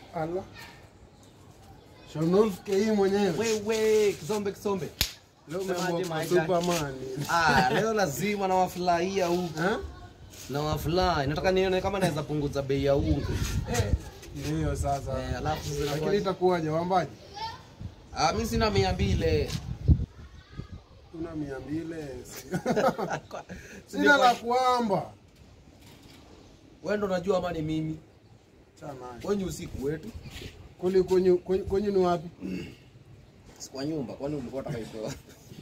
Ala. Shonolf KE mwenyewe. Wewe kisombe kisombe. Leo Semaje, umeamua my kwa guy? Superman. Ah, leo lazima nawafurahia huku. Eh? Na wafurahi. Nataka nione kama naweza punguza bei ya unga. Ndio sasa. Eh, alafu Lakini zinakuwa itakuwaje wambaji? Ah, mimi sina mia mbili. Una mia mbili. Sina Sina la kuamba. Wewe ndo unajua ama ni mimi. Chana. Wewe ni usiku wetu. Kuli kwenye kwenye kwenye ni wapi? Si kwa nyumba, kwani ulikuwa unataka itoa?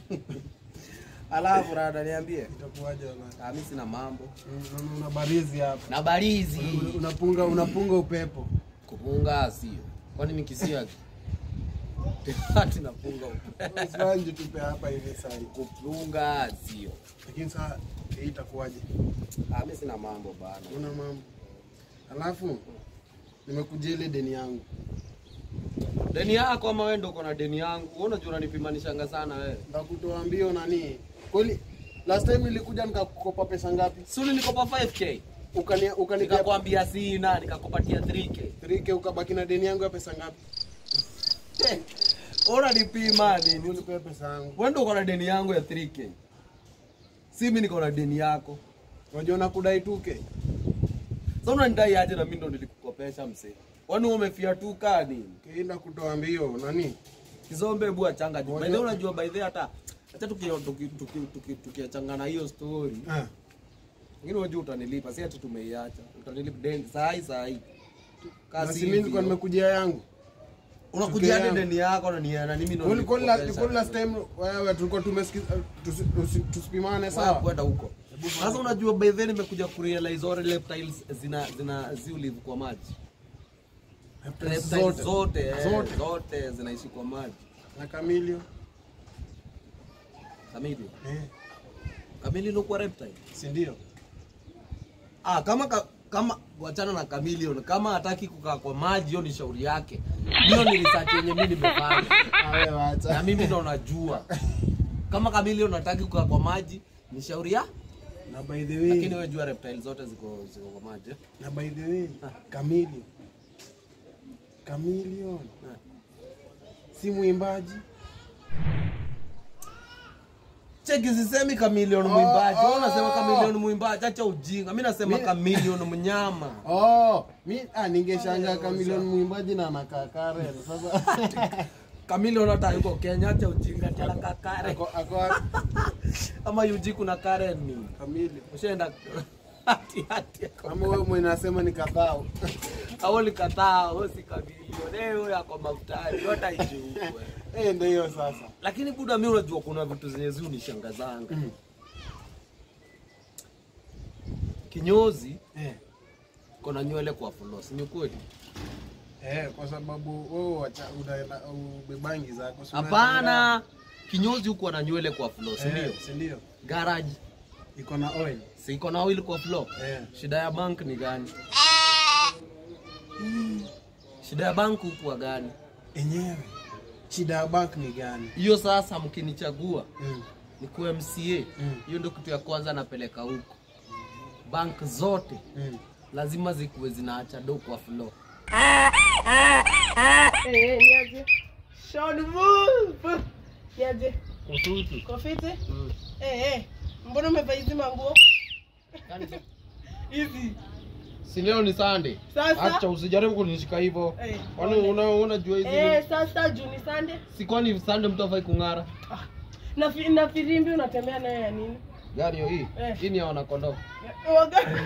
Alafu rada niambie. Itakuwaje wala? Ah, mimi sina mambo. Una- Una barizi hapa. Na barizi. Unapunga unapunga upepo. Kupunga sio. Kwani ni kisia? Ati napunga upe. Usanje tupe hapa hivi sasa. Kupunga sio. Lakini sasa hii itakuwaje? Ah, mimi sina mambo bana. Una mambo. Alafu nimekujia ile deni yangu. Deni yako ama wewe ndo uko na deni yangu? Wewe unajua unanipimanishanga sana wewe. Ndakutoa mbio nani? Kweli last time nilikuja nikakukopa pesa ngapi? Si ulinikopa 5k. Ukani ukanipea Nikakwambia sina, nikakupatia 3k. 3k ukabaki na deni yangu ya pesa ngapi? Unanipima nini? Unipea pesa yangu. Wewe ndo uko na deni yangu ya 3k. Si mimi niko na deni yako. Unajua nakudai 2k. Sasa unanidai aje na mimi ndo nilikukopesha msee? Kwani wewe umefia tu kaa nini? Kienda kutoa mbio nani? Kizombe bua changa juu. By the way Unajua- unajua by the way hata acha tukiachangana tuki, tuki, tuki, tukiachangana hiyo story. Ah. Lakini unajua utanilipa, si ati tumeiacha. Utanilipa deni saa hii saa hii. Na Kasi si mimi nilikuwa nimekujia yangu. unakuja hadi yangu. deni yako na nia na mimi ndo Kwani kwani la- nilikukopesha. kwani last time wewe tulikuwa tumesikiza tusi- tusi- tusipimane Wewe sawa? kwenda huko. Sasa unajua by the way nimekuja kurealize all reptiles zina zina ziulivu kwa maji. Reptiles Zote. zote eh, Zote. zote zinaishi kwa maji. Na Camilio. Kamili. Eh, Kamili ndio kwa reptile. si ndio? Ah, kama ka, kama wachana na chameleon, kama hataki kukaa kwa maji, hiyo ni shauri yake. Hiyo ni research yenye mimi nimefanya. Ah, wewe Na acha. mimi ndo najua. Kama chameleon hataki kukaa kwa maji, ni shauri ya. Na by the Lakini way, wewe jua reptile zote ziko ziko kwa maji. eh? na by the way, Camilio. Camilio. Si mwimbaji. Cheki sisemi chameleon Oh, mwimbaji. Wewe oh. unasema chameleon mwimbaji, acha ujinga. Mimi nasema Mi- chameleon mnyama. Oh, mi ah, ningeshangaa Camilio mwimbaji na anakaa Karen. Sasa Chameleon hata yuko Kenya, acha ujinga tena kakare. ako ako Ama yuji kuna Karen ni. Camilio. Ushaenda hati hati. Kama wewe mwenye nasema ni kadhao. Awali kataa, wewe si chameleon. Eh, wewe yako mafutari, yote haijui. Eh, ndio hiyo sasa. Lakini buda, mimi unajua kuna vitu zenye zi unishangazanga. Mm. Kinyozi Eh. kona nywele kwa floss, ni kweli? Eh, kwa sababu wewe wacha unaenda ubebangi zako. si Hapana, kinyozi huko na nywele kwa floss, unachanga- ndio. Eh, si ndio? Garage Iko na oil. si iko na oil kwa floor. Eh. Shida ya bank ni gani? Shida ya bank huku gani? Enyewe. Shida ya bank ni gani? Hiyo sasa mkinichagua Mm. nikuwe MCA, Mm. hiyo ndio kitu ya kwanza napeleka huko. Bank zote Mm. lazima zikuwe zinaacha do kwa floor. Eh, niaje? Sean Wolf. Niaje? Kututu. Kofiti? Mm. Eh, eh. Mbona umevaa hizi manguo? Yaani, Hizi. Si leo ni Sunday. Sasa? Acha usijaribu kunishika hivyo. Eh, Kwani pole. una unajua hizi Eh, sasa juu ni Sunday. si kwani Sunday mtu afai kung'ara? Ah. Na fi, na filimbi unatembea nayo ya nini? Gari hiyo hii. Eh. Hii ni ya wanakondoo. Waga-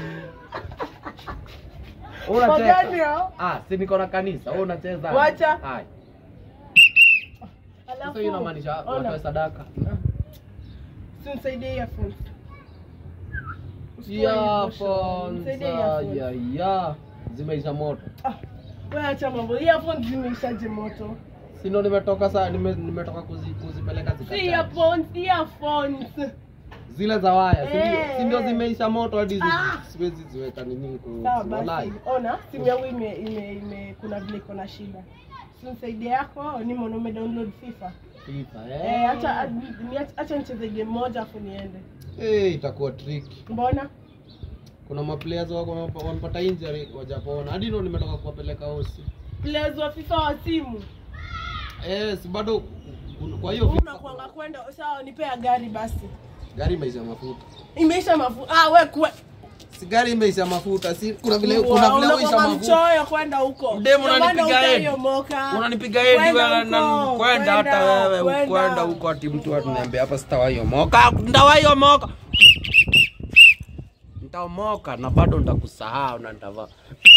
Wewe Wagani unacheza. hao? Ah, si niko na kanisa. Wewe unacheza. Wacha. Hai. Alafu. Sasa hiyo inamaanisha ona, watoe sadaka. si unisaidie earphones. Usikuwe emotional. Earphones. Nisaidie ah, earphones. Ya ya. Zimeisha moto. Ah, wewe acha mambo. Earphones zimeishaje moto? Si ndo nimetoka saa nime, nimetoka kuzi, kuzipeleka Si zikachaji. earphones, earphones. Zile za waya, si ndio? Eh, Si ndio eh. zimeisha moto hadi zi- Ah. siwezi ziweka nini ku Sawa walai. basi, ona simu yangu ime, ime, ime kuna vile iko na shida. Sinisaidia yako ni mbona ume download FIFA? FIFA Eh, eh. acha ni- acha nicheze game moja afu niende. Eh, itakuwa tricky. Mbona? Kuna maplayers wako wamepata injury wajapona. Hadi ndo nimetoka kuwapeleka hosi. players wa FIFA wa simu. Eh, si bado kwa hiyo Wewe FIFA- unakuanga kwenda sawa, nipea gari basi. gari imeisha mafuta. Imeisha mafuta. Ah, we kwe. Si gari imeisha mafuta. Si kuna vile kuna Wow, vile uisha unakuanga mafuta. mchoyo kwenda huko. Mdemu Ndio maana unanipiga head. utayomoka. Unanipiga hedi Kwenda wewe na huko, kwenda hata kwenda, wewe kwenda. kwenda huko ati mtu atuniambia hapa sitawaiomoka. Ndawaiomoka. Nitaomoka na bado nitakusahau na nitavaa.